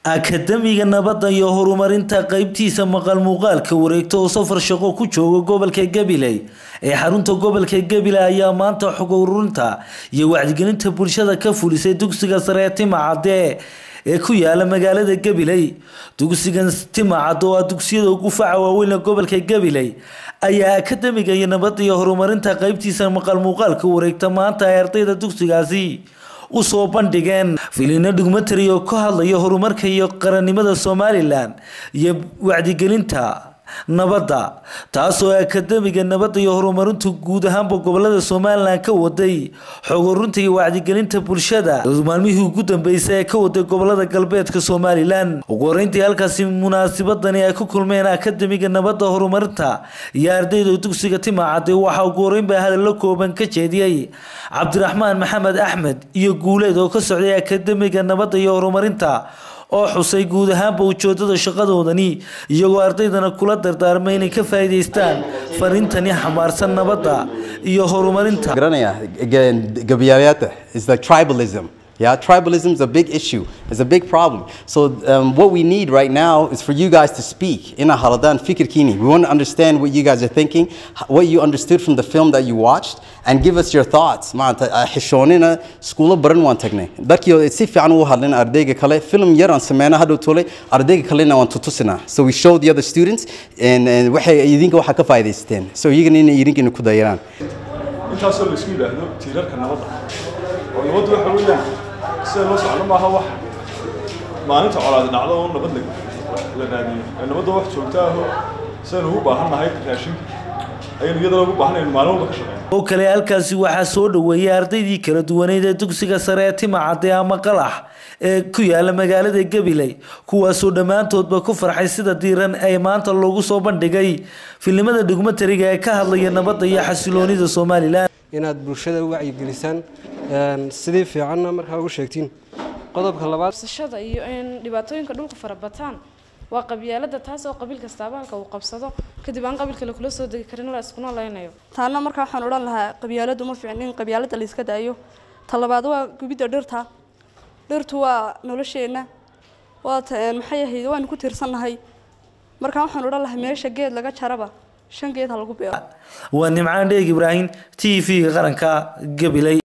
akademiga nabadda iyo horumarinta qeybtiisa maqal muuqaalka wareegta oo safar shaqo ku jooga gobolka gabiley ee xarunta gobolka gabiley ayaa maanta xog ururinta iyo wacdigelinta bulshada ka fulisay dugsiga sare ee timacadee ee ku yaala magaalada gabiley dugsigan timacad oo ah dugsiyada ugu faca waaweyn ee gobolka gabiley ayaa akademiga iyo nabadda iyo horumarinta qeybtiisa maqal muuqaalka wareegta maanta ay ardayda dugsigaasi usoo bandhigeen filino dhugmatari oo ka hadlaya horumarka iyo qarannimada somalilan iyo wacdigelinta nabadda taasoo akademiga nabadda iyo horumarintu guud ahaanba gobolada somalilan ka waday xog urunta iyo wacdigelinta bulshada maalmihii ugu dambeysay ee ka waday gobolada galbeedka somalilan ugu horeyntii halkaasi munaasabadani ay ku kulmeen akademiga nabadda horumarinta iyo ardayda dugsiga timacade waxaa ugu horeynba hadallo kooban ka jeediyey cabdiraxmaan maxamed axmed iyo guuleed oo ka socday akademiga nabadda iyo horumarinta oo xusay guud ahaanba ujoodada shaqadoodani iyagoo ardaydana kula dardaarmay inay ka faa'iidaystaan fariintani xamaarsan nabadda iyo horumarinta garanaya gabyaayaata is the tribalism Yeah, tribalism is a big issue. It's a big problem. So um, what we need right now is for you guys to speak in a Haladan Fikir Kini. We want to understand what you guys are thinking, what you understood from the film that you watched, and give us your thoughts. maanta xishoonina iskuulo baran waan tagnay darkii si fiican u hadlin ardayga kale film yar aan sameynaa hadhow tolay ardayga kalena waan tutusinaa so we showed the other students and, and waxay idinka waxaa ka faa'iidaysteen so iyagana inay idinkina ku dayaraan intaasoo la isku yidhaahdo tiirarka nabadda oo nabaddu waxa weeyaan sida loo socdo maaha wax maalinta colaadi dhacdo oo nabad la raadiyo ee nabadda wax joogta aho sidaynu ugu baahan nahay raashinka ayaynu iyadana ugu baahan aynu maalin walba ka shaqeyno oo kale halkaasi waxaa soo dhaweeyay ardaydii kala duwaneyd ee dugsiga sare ee timacade ama qalax ee ku yaala magaalada gabiley kuwaasoo dhammaantoodba ku farxay sida diiran ee maanta loogu soo bandhigay filimada dhugmatariga ee ka hadlaya nabadda iyo xasiloonida somalilan inaad bulshada u wacyigelisaan sidii fiicanna markaa ugu sheegtiin qodobka labaad qabsashada iyo in dhibaatooyinka dhulka farabataan waa qabyaalada taas oo qabiil kastaaba halka uu qabsado kadib aan qabiil kale kula soo degi karin la iskuna leynayo taana markaa waxaan odhan lahaa qabyaaladu ma fiicin in qabyaalada la iska daayo ta labaad waa gubidda dhirta dhirtu waa nolosheenna waa maxay ahayd waanu ku tiirsannahay markaa waxaan odhan lahaa meesha geed laga jaraba shan geed ha lagu beero waa nimcaan dheeg ibraahim t v-ga qaranka gabiley